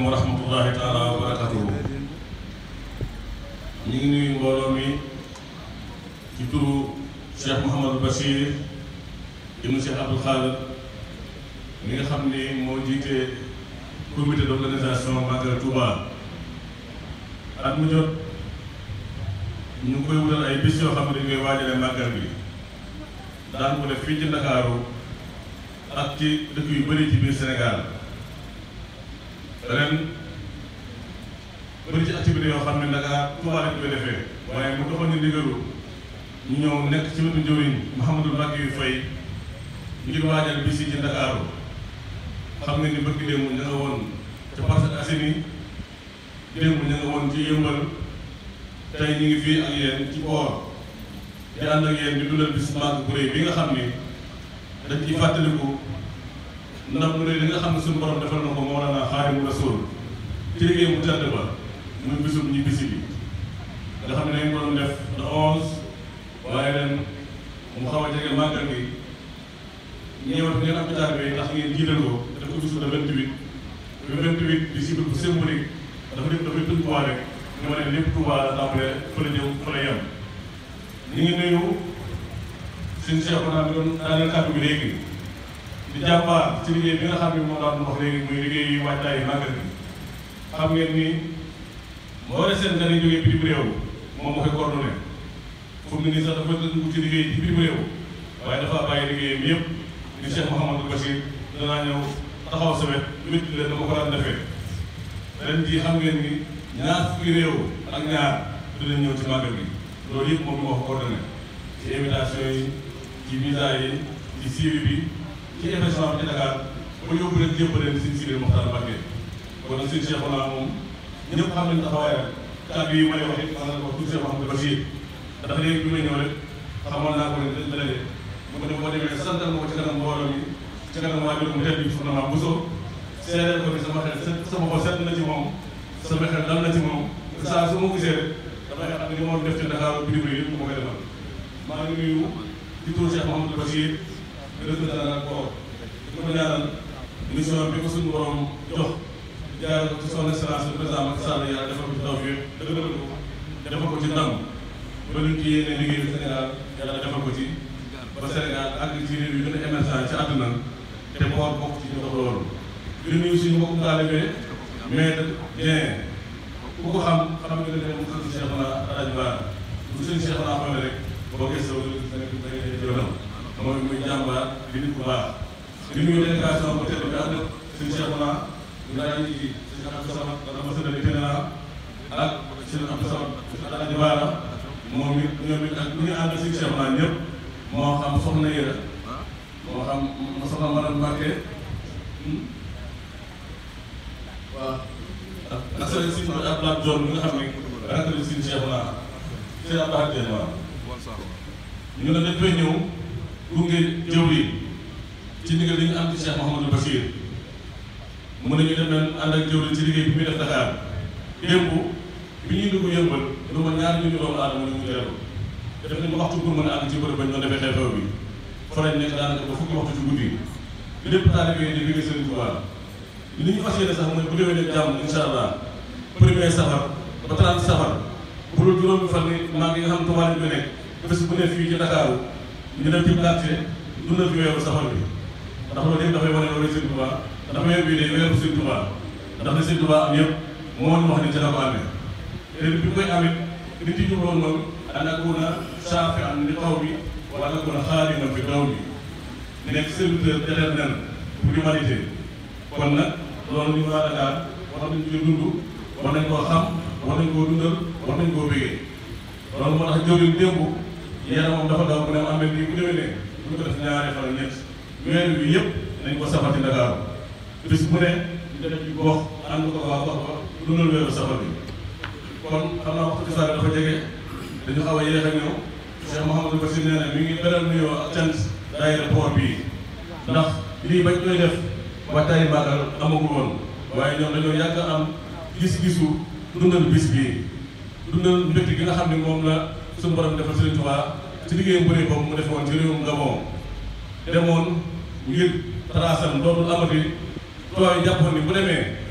wa rahmatullahi taala wa barakatuhu ñu ngi nuyu mbooloo mi ci turu Cheikh Mouhamadou Bachir ibnu Cheikh Abdoul Khadir mi nga xam ni moo jiite comité d'organisation Magal Touba at mu jot ñu ngi koy wutal ay bis yoo xam ne dañ koy waajale màggal bi daan ko def fii ci Ndakaaru ak ci dëkk yu bëri ci biir Sénégal ren bëri ci activité yoo xam ne Dakar Touba lañ koy defee waaye mu doxal ñu ndigalu ñu ñëw nekk ci wetu njëriñ Mouhamadou Mbacke yu fay ngir waajal bis yi ci Ndakaaru xam nga ni bëgg démb ña nga woon ca Parcelles Assainies démb ña nga woon ci yëmbal tey ñu ngi fii ak yéen ci boor di ànd ak yéen di dundal bis màgg bu rëy bi nga xam ni dañ ciy fàttaliku ndam lu rëy li nga xam ne suñu borom defal na ko Mawlana Xaadimu Rasuul ci liggéey mu tedd ba muy bisum ñi bisi bi nga xam ne dañ ko doon def le onze waaye ren mu xaw a jege màggal gi ñëwat ngeen am état bi ndax ngeen jiital ko def ko bisu le vingt huit le vingt huit di si bu symbolique dafa def dafay tënkuwaat rek ñu wane lépp Touba la tàmbalee fa la jëm fa la yem ñu ngi nuyu suñu Cheikh naa bi doon daaneel kàddu bi léegi di jàmbaar ci liggéey bi nga xam ne moom laa doon wax léegi muy liggéey yu waajtaayu màggal bi xam ngeen ni moo ne seen gan yi jógee bitim réew moom moo koy coordonné fu mu ne nii sax dafa dugg ci liggéey ci bitim réew waaye dafa bàyyi liggéeyam yëpp ni Cheikh Mouhamadou Bachir danaa ñëw taxaw sa wet wétti leen dama ko daan defee ren jii xam ngeen ni ñaar fukki réew ak ñaar dinañ ñëw ci màggal gi loolu yëpp moom moo ko coordonné ci invitation yi ci visa yi ci suivi bi ci événement bi ci Dakar ba yóbbu leen jébbal leen suñ Sidi Mokhtar Mbacké kon nag suñ Cheikh naa moom ñëpp xam nañ taxawaayam kàddu yi may wax it xam nañ ko tout Cheikh Mouhamadou Bachir ndax léegi bi may ñëw rek xamoon naa ko ne dañ la daje mu ne boo demee santal ma ko ci kanam mbooloo mi ci kanam waajur mu tedd bi soxna Mame Bousso seedeel ko ni sama xel sama xol sedd na ci moom sama xel dal na ci moom saa su ma gisee rek damay xam ne li moom def ci Dakar bitim réew yëpp ma koy defal maa ngi nuyu di tur Cheikh Mouhamadou Bachir représentant ko di ko ñaanal mission bi ko suñu borom jox jaar ci son excellence le président Macky Sall yàlla defal ko ci tawfiq dëgëral ko defal ko ci ndam ba luñ ci yéene liggéey Sénégal yàlla defal ko ci ba Sénégal ak ci réew yu gën a émergent ci àdduna te boor bokk ci ñu dox loolu di nuyu suñu mbokku taalibe mais bien ku ko xam xam nga ne mu xam Cheikh na Alaaji Baara bu sëñ Cheikh naa xoolee rek boo gëstoo yoonam mooy muy jàmbaar di nit ku baax di nuyu délégation bu tedd bi ànd sëñ Cheikh naa ndaa yi sëñ Abdou Samad ambassadeur itinéraire ak sëñ Abdou Samad Alaaji Baara moom it ñoom it ak ñu ngi ànd sëñ Cheikh naa ñëpp moo xam soxna Yera moo xam soxna Madame Mbacke waaw ak sëñ si Abdoulaye Dior mi nga xam ne rakk nañ sëñ Cheikh naa sëñ Abdoulaye Dior waaw ñu ne dañ koy ñëw gunge jëw yi ci ndigal li ñu am ci Cheikh Mouhamadou Bachir mu ne ñu dem leen ànd ak jëw ci liggéey bi muy def Dakar démb bi ñuy dugg yëmbal lu ma ñaar ñu ñu doomu aadama ñu mu teeru def nañu waxtu pour mën a àgg ci bërëb bañ doon defee xew-xew bi fa lañ nekk daanaka ba fukki waxtu ci guddi lépp taalibe yi di liggéey Sëriñ Tuubaa li ñu fas yéene sax mooy bu déwénee jàmm incha allah premier safar ba 30 safar bu dul juróomi fan ni maa ngi nga xam Tuubaa lañ koy nekk bés bu ne fii ci Dakar ñu dem ci quartier dundal fi weeru safar bi ndax loolu yëpp dafay wane loolu Sëriñ Tuubaa ndax weer bii day weeru Sëriñ Tuubaa ndax li Sëriñ Tuubaa am yëpp moo ñu wax ni ci la ko amee te bi mu koy amit li ci jubloon moom an akuna shafi'an li qawmi wa an akuna xaadiman fi dawmi nekk serviteur éternel pour l'humanité kon nag loolu ñu waa Dakar war nañ ci dund war nañ koo xam war nañ koo dundal war nañ koo bégee loolu moo tax jëwriñ démb yaramam dafa daw bu ne ma amee nii bu déwénee bu ñu ko def ñaari fan ñett weer bi yëpp nañ ko safar ci Dakar bis bu ne ñu def ci gox ànd ko waa gox ba dundal weeru safar bi kon xam naa waxtu ci saa dafa jege dañu xaw a yéex a ñëw Cheikh Mouhamadou Bassir nee na mi ngi beral nuyoo ak cant daayira port bii ndax lii bañ koy def waxtaani màggal amagul woon waaye ñoom dañoo yàgg am gis-gisu dundal bis bii dundal mbégte gi nga xam ne moom la suñu borom defal Sëriñ Tuubaa ci liggéeyam bu rëy boobu mu defoon ci réewum Gabon demoon ngir trasam dootul amati tubaab yi jàppoon ni bu demee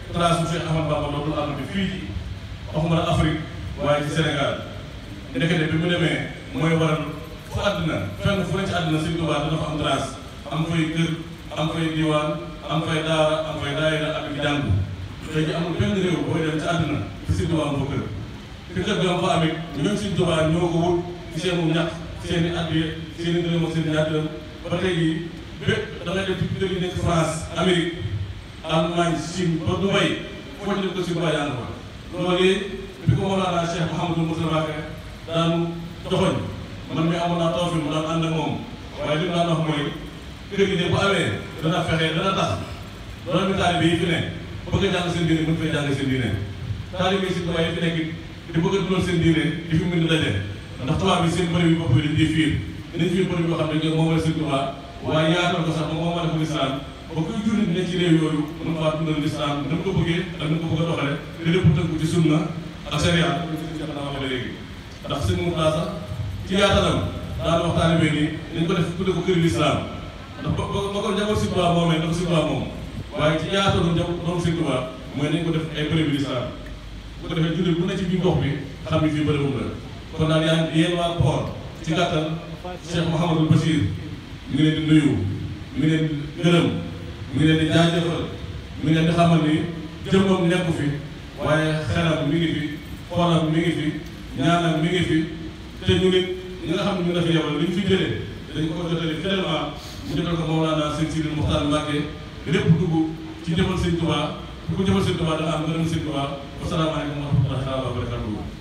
trace bu Cheikh Ahmad Bamba dootul àll bi fii ci waxuma la Afrique waaye ci Sénégal ndekete bi mu demee mooy waral fu àddina fenn fu ne ci àddina Sëñ Tuubaa dana fa am trace am fay kër am fay diwaan am fay daara am fay daayira ak di jàngu tey ji amul benn réew booy dem ci àddina fi Sëñ Tuubaa am fa kër fi kër ga am fa amit ñoom Sëñ Tuubaa ñoo ko wut ci seenu ñax seen i addiya seen i dërëm ak seen i ñaar dërëm ba tey jii bépp da ngay dem ci kër yi nekk France Amérique Allemagne Chine ba Dubaï foo ci def ko Sëñ Tuubaa yaa nga fa loolu bi ko Mawlana Cheikh Mouhamadou Moustapha daan joxoñ man mi amoon naa taw fi mu daan ànd ak moom waaye li mu daan wax mooy kër gi de bu amee dana fexe dana tax doomi taalibe yi fi ne bëgg a jàng seen diine mën fay jàng seen diine taalibe yi si tubaab yi fi nekk di bëgg a dundal seen diine di fi mën di daje ndax tubaab bi seen bëri bi bopp bi dañ di fiir dañ fiir bëri yoo xam ne moom la seen tubaab waaye yaatal ko sax moom moo def lislaam ba kuy jullit ne ci réew yooyu mën faa dundal lislaam na mu ko bëggee ak na mu ko bëgg a doxale te lépp tënku ci sunna ak sariya léegi ndax sëñ Moussa sax ci yaatalam daan wax taalibe ni nañ ko def tudde ko këri lislaam ndax ba ba ko njaboot Sëñ Tuubaa moomee dafa Sëñ Tuubaa moom waaye ci yaatalu njaboot doom Sëñ Tuubaa mooy nañ ko def ay bërëb lislaam bu ko defee jullit bu ne ci biir gox bi xam ni fii bërëbum la kon daal yaa yéen waa Port ci gàttal Cheikh Mouhamadul Bachir mi ngi leen di nuyu mi ngi leen di gërëm mi ngi leen di jaajëfal mi ngi leen di xamal ni jëmmam nekku fi waaye xelam mi ngi fi xoolam mi ngi fi ñaanam mi ngi fi te ñu nit ñi nga xam ne ñu nga fi yebal li ñu fi jëlee dañ ko jotale fidèlement mu jotal ko Mawlana Sëñ Sidi Muxtaar Mbàkke lépp dugg ci jëfal Sëñ Tuubaa ku ko jëfal Sëñ Tuubaa da nga am ngërëm Sëñ Tuubaa wasalaamaaleykum wa rahmatullahi wa barakatuh